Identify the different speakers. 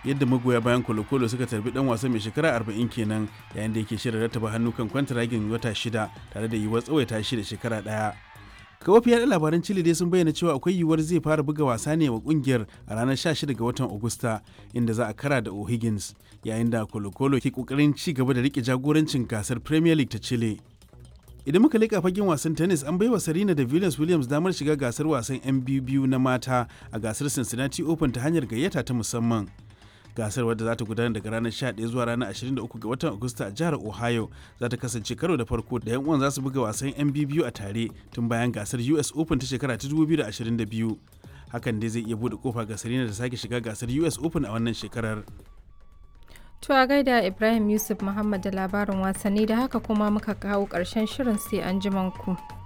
Speaker 1: yadda magoya bayan kolo-kolo suka tarbi dan wasa mai shekara 40 kenan yayin da yake shirin rattaba hannu kan kwantaragin wata shida tare da yiwuwar tsawaita shi da shekara daya kawofi yaɗa labaran chile dai sun bayyana cewa akwai yiwuwar zai fara buga wasa ne wa kungiyar a ranar 16 ga watan agusta inda za a kara da o'higgins yayin da kolo-kolo ke kokarin ci gaba da rike jagorancin gasar premier league ta chile idan muka leƙa fagen wasan tennis an baiwa Serena da Venus Williams damar shiga gasar wasan 'yan biyu na mata a gasar Cincinnati Open ta hanyar gayyata ta musamman. Gasar wadda za ta gudana daga ranar 11 zuwa ranar 23 ga watan Agusta a jihar Ohio za ta kasance karo da farko da 'yan uwan za su buga wasan 'yan biyu a tare tun bayan gasar US Open ta shekara ta 2022. Hakan dai zai iya bude kofa ga Serena da sake shiga gasar US Open a wannan shekarar.
Speaker 2: To a gaida Ibrahim Yusuf Muhammad da labarin wasanni da haka kuma muka kawo ƙarshen shirin sai an ku.